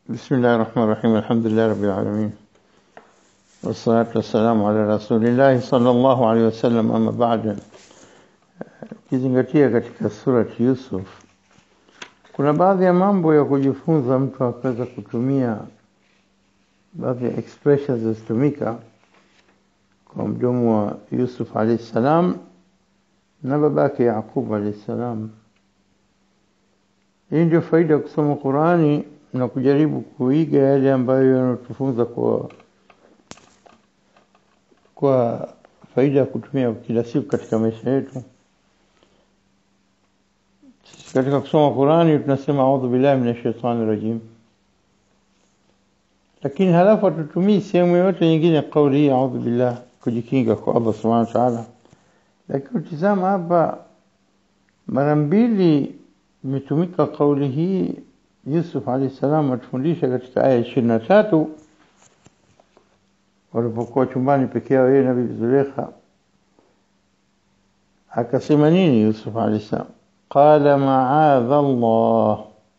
بسم الله الرحمن الرحيم الحمد لله رب العالمين والصلاة والسلام على رسول الله صلى الله عليه wasallam ama baada ukizingatia katika surati Yusuf kuna baadhi ya mambo ya kujifunza mtu akaweza kutumia baadhi ya expressions zilizotumika kwa mdomo wa Yusuf alayhi salam na babake Yaqub alayhi salam hii ndio faida ya kusoma Qurani na kujaribu kuiga yale ambayo yanatufunza kwa kwa faida ya kutumia kila siku katika maisha yetu. Sisi katika kusoma Qurani tunasema audhu billahi minash shaitani rajim, lakini halafu hatutumii sehemu yoyote nyingine kauli hii audhu billah kujikinga kwa Allah subhanahu wa ta'ala. Lakini utizama hapa mara mbili imetumika kauli hii Yusuf alayhi salam atufundisha katika aya ishirini na tatu walipokuwa chumbani peke yao yeye na bibi Zulekha, akasema nini Yusuf alayhi salam? Qala maadha Allah,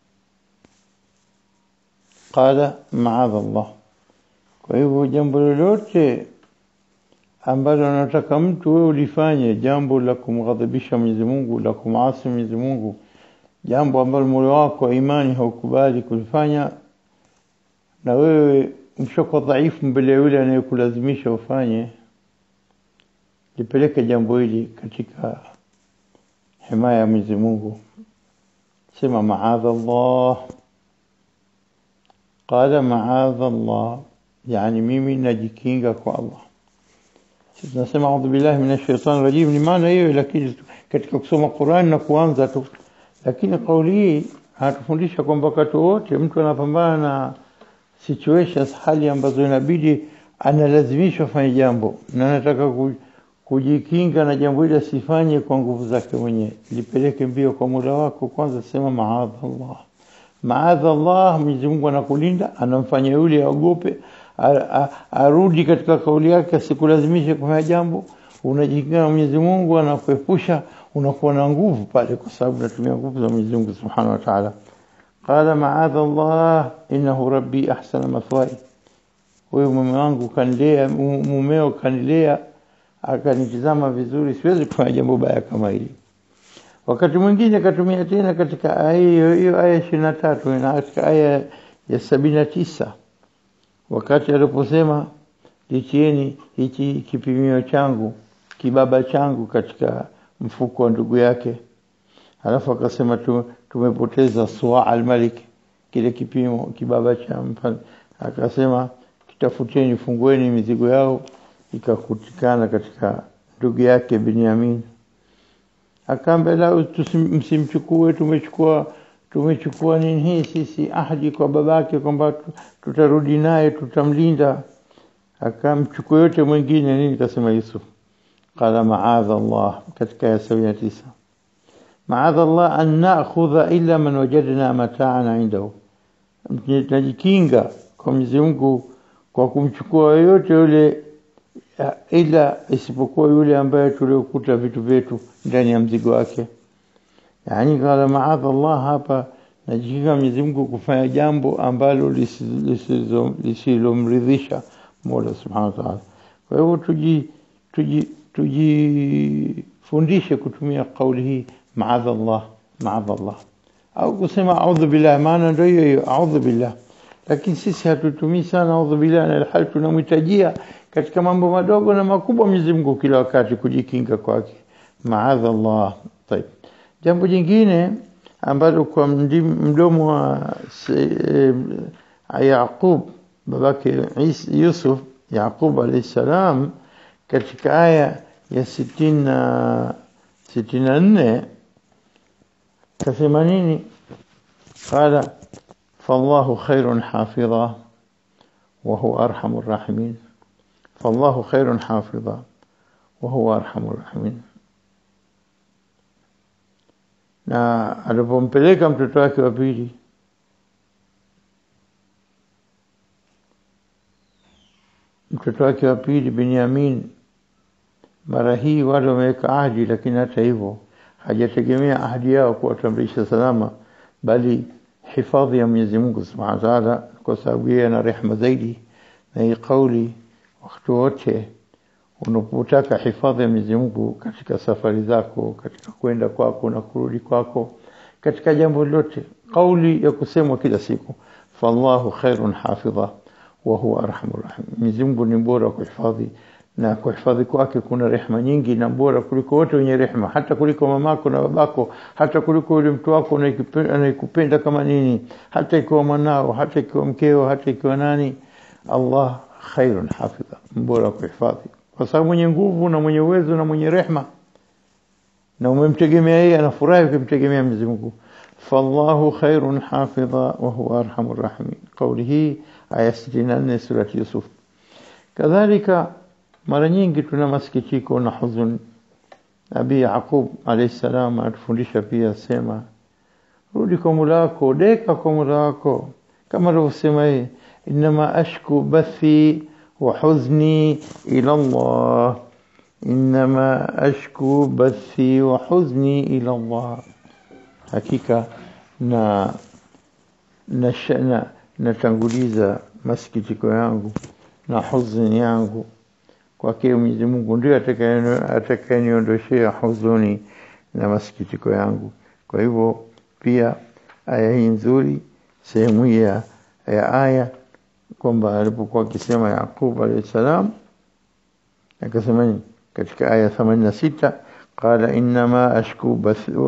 qala maadha Allah. Kwa hivyo jambo lolote ambalo anataka mtu wewe ulifanye, jambo la kumghadhibisha Mwenyezi Mungu, la kumasi Mwenyezi Mungu jambo ambalo moyo wako wa imani haukubali kulifanya, na wewe mshoko dhaifu mbele ya yule anayekulazimisha ufanye, lipeleke jambo hili katika himaya ya Mwenyezi Mungu. Sema maadha Allah, qala maadha Allah, yani mimi najikinga kwa Allah. Sisi tunasema audhu billahi minash shaitani rajim, ni maana hiyo, lakini katika kusoma Qur'an na kuanza tu lakini kauli hii anatufundisha kwamba wakati wote mtu anapambana na situations, hali ambazo inabidi analazimishwa afanye jambo na anataka kujikinga na jambo hili asifanye kwa nguvu zake mwenyewe, lipeleke mbio kwa Mola wako. Kwanza sema maadha Allah, maadha Allah. Mwenyezi Mungu anakulinda, anamfanya yule aogope, arudi katika kauli yake, asikulazimishe kufanya jambo. Unajikinga na Mwenyezi Mungu, anakuepusha unakuwa na nguvu pale, kwa sababu unatumia nguvu za Mwenyezi Mungu Subhanahu wa Ta'ala. Qala ma'adha Allah innahu rabbi ahsana mathwaya, huyo mume wangu kanilea, mumeo kanilea, akanitizama vizuri, siwezi kufanya jambo baya kama hili. Wakati mwingine akatumia tena katika aya hiyo hiyo, aya ishirini na tatu na katika aya ya sabini na tisa wakati aliposema litieni hichi kipimio changu kibaba changu katika mfuko wa ndugu yake, alafu akasema tumepoteza suwa almalik, kile kipimo kibaba cha mfalme. Akasema kitafuteni, fungueni mizigo yao, ikakutikana katika ndugu yake Binyamin. Akaambia la, msimchukue, tumechukua tumechukua nini hii sisi ahadi kwa babake kwamba tutarudi naye, tutamlinda. Akamchukua yote mwingine nini, kasema Yusuf qala maadha Allah katika aya sabini na tisa maadha Allah an nakhudha illa man wajadna mataana indahu, tunajikinga kwa Mwenyezi Mungu kwa kumchukua yoyote yule, ila isipokuwa yule ambaye tuliokuta vitu vyetu ndani ya mzigo wake. Yani qala maadha Allah, hapa najikinga Mwenyezi Mungu kufanya jambo ambalo lisilomridhisha Mola subhanahu wa ta'ala. Kwa hivyo tuji tuji tujifundishe kutumia kauli hii maadha Allah, maadha Allah, au kusema audhu billah, maana ndio hiyo hiyo audhu billah. Lakini sisi hatutumii sana audhu billah, na hali tunamhitajia katika mambo madogo na makubwa Mwenyezi Mungu kila wakati kujikinga kwake, maadha Allah. Tayeb, jambo jingine ambalo kwa mdomo wa Yaqub babake Yusuf, Yaqub alayhi salam katika aya ya sitini na sitini na nne kasema nini? Qala fallahu khairun hafidha wa huwa arhamur rahimin, fallahu khairun hafidha wa huwa arhamur rahimin. Na alipompeleka mtoto wake wa pili mtoto wake wa pili Binyamin mara hii wale wameweka ahadi, lakini hata hivyo hajategemea ahadi yao kuwatambulisha salama, bali hifadhi ya Mwenyezi Mungu Subhanahu wa Ta'ala, kwa sababu yeye ana rehema zaidi, na hii kauli wakati wote unapotaka hifadhi ya Mwenyezi Mungu katika safari zako, katika kwenda kwako na kurudi kwako, katika jambo lote, kauli ya kusemwa kila siku, fallahu khairun hafidha wa huwa arhamur rahim. Mwenyezi Mungu ni bora kuhifadhi na kuhifadhi kwake kuna rehema nyingi na bora kuliko wote wenye rehema, hata kuliko mamako na babako, hata kuliko yule mtu wako anayekupenda kama nini, hata ikiwa mwanao, hata ikiwa mkeo, hata ikiwa nani. Allah khairun hafidha, mbora kuhifadhi, kwa sababu mwenye nguvu na mwenye uwezo na mwenye rehema, na umemtegemea yeye, anafurahi ukimtegemea Mwenyezi Mungu. fallahu khairun hafidha wa huwa arhamur rahimin. Kauli hii aya 64 surati Yusuf. Kadhalika mara nyingi tuna masikitiko na huzuni. Nabii Yaqub alayhi salam atufundisha pia, sema rudi kwa Mola wako, deka kwa Mola wako, kama alivyosema yeye, innama ashku bathi wa huzni ila Allah, innama ashku bathi wa huzni ila Allah, hakika na na natanguliza masikitiko yangu na huzuni yangu kwake Mwenyezi Mungu ndio atakayeniondoshea huzuni na masikitiko yangu. Kwa hivyo pia aya hii nzuri, sehemu hii ya aya kwamba alipokuwa akisema Yaqub alayhi salam akasema katika aya 86 qala innama ashku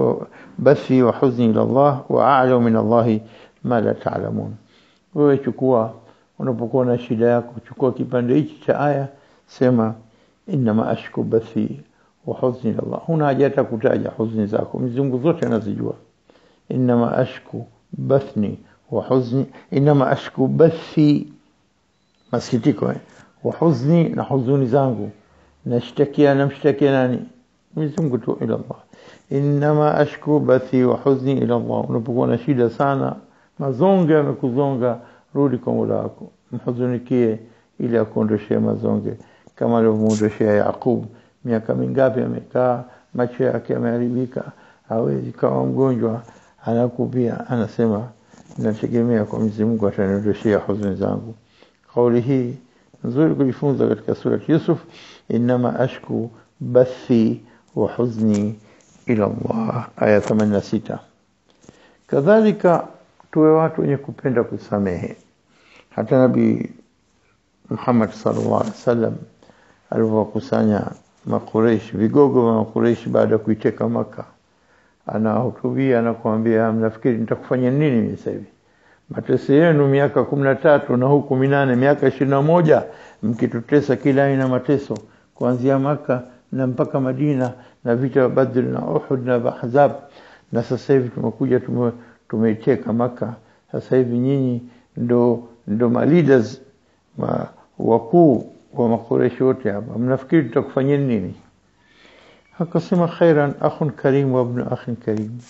bathi wa huzni ila Allah wa a'lamu min Allah ma la ta'lamun. Wewe chukua unapokuwa na shida yako, chukua kipande hichi cha aya sema innama ashku bathi wa huzni ila Allah. Huna haja hata kutaja huzuni zako, Mwenyezi Mungu zote anazijua. Innama ashku bathni wa huzni, innama ashku bathi, masikitiko eh, wa huzni, na huzuni zangu, nashtakia, namshtakia nani? Mwenyezi Mungu tu, ila Allah. Innama ashku bathi wa huzni ila Allah. Unapokuwa na shida sana, mazonge yamekuzonga, rudi kwa Mola wako, mhuzunikie ili akuondoshee mazonge kama alivyomuondoshea Yaqub. Miaka mingapi amekaa, macho yake yameharibika, hawezi kawa mgonjwa, anakupia, anasema nategemea kwa Mwenyezi Mungu ataniondoshea huzuni zangu. Kauli hii nzuri kujifunza katika surati Yusuf, innama ashku bathi wa huzni ila Allah, aya 86. Kadhalika tuwe watu wenye kupenda kusamehe. Hata Nabii Muhammad sallallahu alaihi wasallam alivyokusanya Makureishi, vigogo wa Makureishi baada ya kuiteka Maka, anahutubia na kuambia, mnafikiri nitakufanya nini mimi sasa hivi? Mateso yenu miaka kumi na tatu na huku minane, miaka ishirini na moja mkitutesa kila aina mateso, kuanzia Maka na mpaka Madina na vita vya Badr na Uhud na Ahzab, na sasa hivi tumekuja tume, tumeiteka Maka. Sasa hivi nyinyi ndo ndo ma leaders ma wakuu wa makureshi wote hapa, mnafikiri tutakufanyia nini? Akasema, khairan akhun karim wa ibnu akhin karim,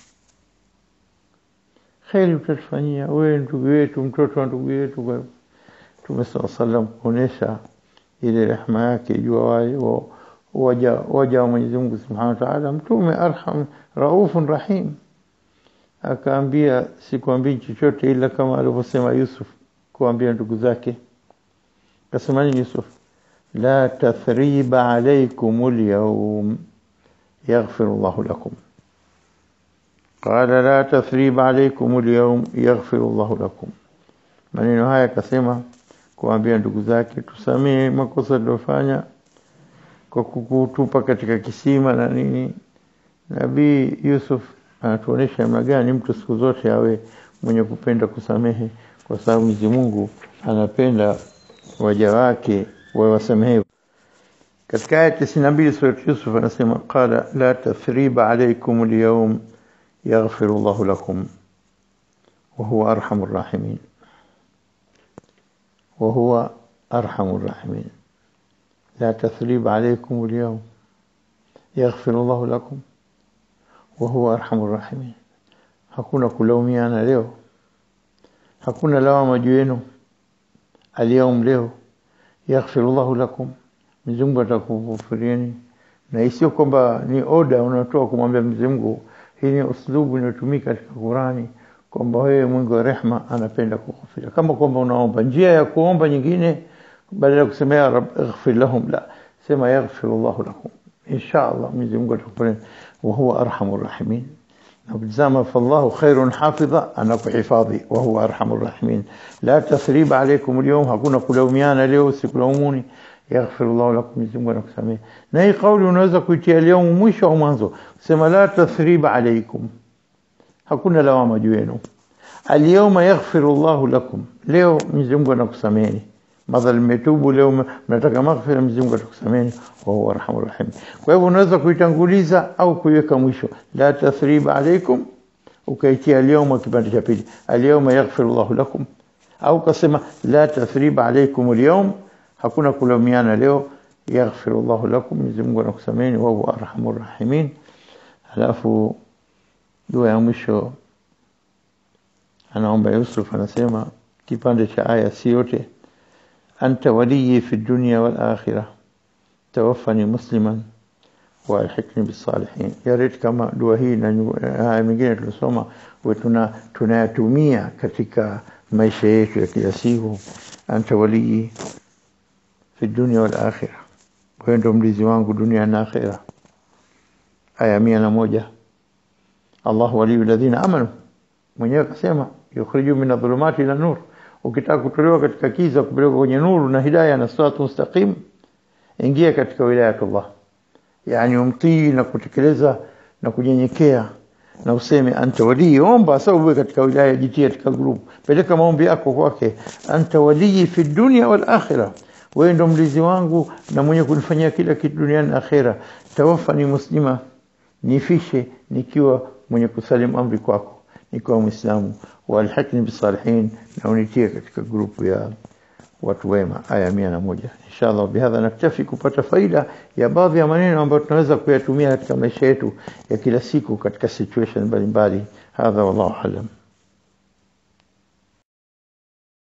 kheri utatufanyia wewe, ndugu yetu, mtoto wa ndugu yetu. Mtume saa salam kuonyesha ile rehma yake jua waja waja wa Mwenyezi Mungu subhanahu wa taala. Mtume arham raufun rahim, akaambia sikuambii chochote ila kama alivyosema Yusuf kuambia ndugu zake Kasema nini Yusuf? La tathriba alaykum alyawm yaghfiru Allahu lakum. Qala la tathriba alaykum alyawm yaghfiru Allahu lakum. Maneno haya akasema kuambia ndugu zake, tusamee makosa tuliyofanya kwa kukutupa katika kisima na nini. Nabii Yusuf anatuonesha namna gani mtu siku zote awe mwenye kupenda kusamehe, kwa sababu Mwenyezi Mungu anapenda waja wake wawasamehe. Katika aya tisini na mbili surat Yusuf anasema qala la tathriba alaykum alyawm yaghfiru Allahu lakum wa huwa arhamur rahimin wa huwa arhamur rahimin la tathriba alaykum alyawm yaghfiru Allahu lakum wa huwa arhamur rahimin, hakuna kulaumiana leo, hakuna lawama juu yenu Alyaum, leo yaghfiru Allahu lakum, Mwenyezi Mungu atakufurieni. Na isio kwamba ni oda unatoa kumwambia Mwenyezi Mungu. Hii ni uslubu inayotumika katika Qurani kwamba wewe Mungu wa rehma anapenda kughufiria kama kwamba unaomba njia ya kuomba nyingine badala ya kusema ya rab ighfir lahum la sema yaghfir Allah lahum insha Allah Mwenyezi Mungu atakupa wa huwa arhamur rahimin نبتزام فالله خير حافظا أنا حفاظي وهو أرحم الراحمين لا تثريب عليكم اليوم هكونا كلوميانا leo sikulauمuni يغفر الله لكم Mwenyezi Mungu anakusamehe na hii kauli unaweza kuitia leo mwisho au mwanzo sema la tathrib alaykum hakuna lawama juu yenu alyawma yaghfiru Allahu lakum leo Mwenyezi Mungu anakusameheni madhali mmetubu leo mnataka maghfira Mwenyezi Mungu atakusameheni wa huwa arhamur rahim kwa hivyo unaweza kuitanguliza au kuiweka mwisho la tathrib alaykum ukaitia alyawma kipande cha pili alyawma yaghfiru Allahu lakum au kasema la tathrib alaykum alyawm hakuna kulaumiana leo yaghfiru Allahu lakum Mwenyezi Mungu anakusameheni wa huwa arhamur rahimin alafu dua ya mwisho anaomba Yusuf anasema kipande cha aya si yote anta waliyi fi dunya wal akhirah tawaffani musliman wa alhiqni bis salihin ya rit kama dua hii na haya mengine tulisoma tuna tunayatumia katika maisha yetu ya kila siku anta waliyi fi dunya wal akhirah wewe ndo mlizi wangu dunia na akhirah aya mia na moja Allah waliyu alladhina amanu mwenyewe akasema yukhriju min adh-dhulumati ila nur ukitaka kutolewa katika kiza kupelekwa kwenye nuru na hidayah na siratu mustaqim ingia katika wilayatullah yani umtii na kutekeleza na kunyenyekea na useme anta wali omba sababu uwe katika wilaya jitie katika group peleka maombi yako kwake anta wali fi dunya wal akhirah wewe ndo mlizi wangu na mwenye kunifanyia kila kitu duniani na akhera tawaffani muslima nifishe nikiwa mwenye kusalimu amri kwako nikiwa muislamu walhaqni bisalihin na unitie katika grupu ya watu wema aya mia na moja inshallah bihadha naktafi kupata faida ya baadhi ya maneno ambayo tunaweza kuyatumia katika maisha yetu ya kila siku katika situation mbalimbali hadha wallahu alam